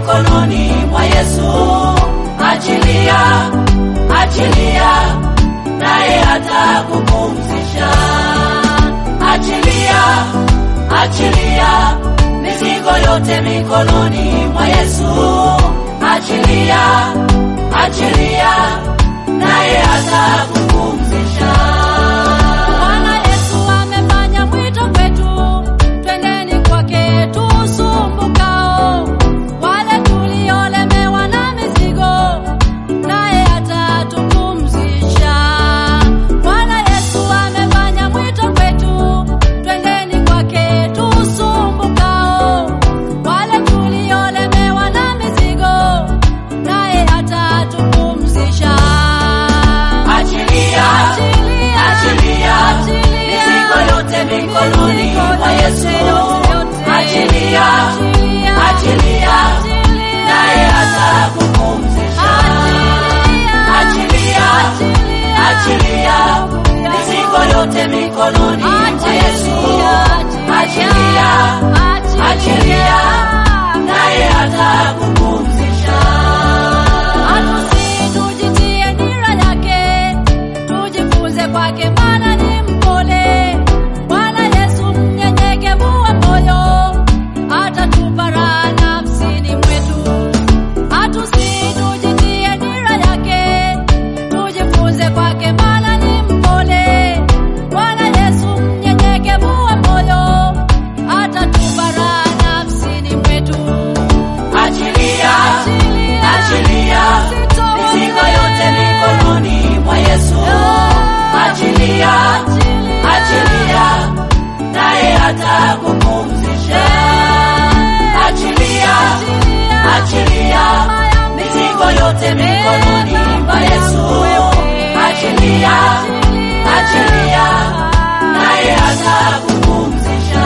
mikononi mwa Yesu. Achilia, achilia, naye atakupumzisha. Achilia, achilia, mizigo yote mikononi mwa Yesu. Achilia, achilia, naye atakupumzisha. Bwana Yesu amefanya mwito kwetu, twendeni kwake tusumbukao, wale tuliolemewa na mizigo, naye atatupumzisha. Bwana Yesu amefanya mwito kwetu, twendeni kwake tusumbukao, wale tuliolemewa na mizigo, naye atatupumzisha. Achilia, achilia, mizigo yote mikononi mwa Yesu. Achilia, achilia, naye atakupumzisha. Achilia, achilia, mizigo yote mikononi mwa Yesu. Achilia, achilia, naye atakupumzisha. Tujitie nira yake, tujifunze kwake, maana ni mpole. Bwana Yesu mnyenyekevu wa moyo, atatupa raha nafsini mwetu. Tujitie nira yake, tujifunze kwake, maana ni mpole. Bwana Yesu mnyenyekevu wa moyo, atatupa raha nafsini mwetu. Achilia, achilia, mizigo yote mikononi mwa Yesu. Achilia, achilia, naye atakupumzisha. Achilia, achilia, mizigo yote mikononi mwa Yesu. Achilia, achilia, naye atakupumzisha.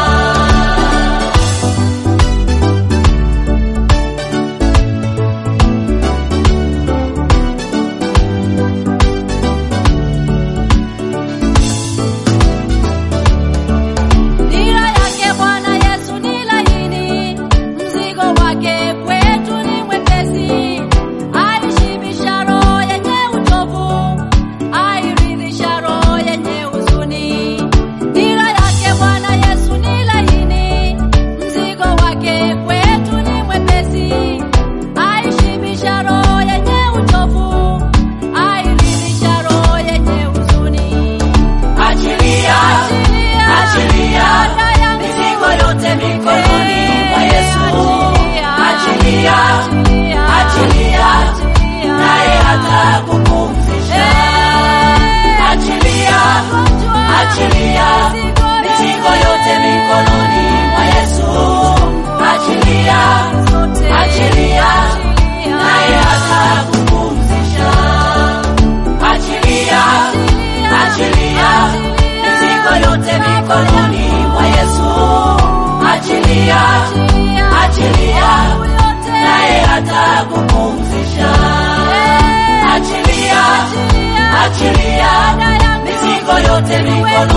Nira yake Bwana Yesu ni laini, mzigo wake kwetu ni mwepesi. Aishibisha roho yenye uchovu, airidhisha roho yenye huzuni. Nira yake Bwana Yesu ni laini, mzigo wake kwetu ni mwepesi. Aishibisha roho yenye uchovu, airidhisha roho yenye huzuni. Achilia, achilia, mizigo yote mikononi mwa Yesu. Achilia, achilia, naye atakupumzisha. Achilia, achilia, mizigo yote mikononi mwa Yesu. Achilia, achilia, naye atakupumzisha. Achilia, achilia, mizigo yote mikononi mwa Yesu. Achilia, achilia, naye atakupumzisha. Achilia, achilia, mizigo yote mikononi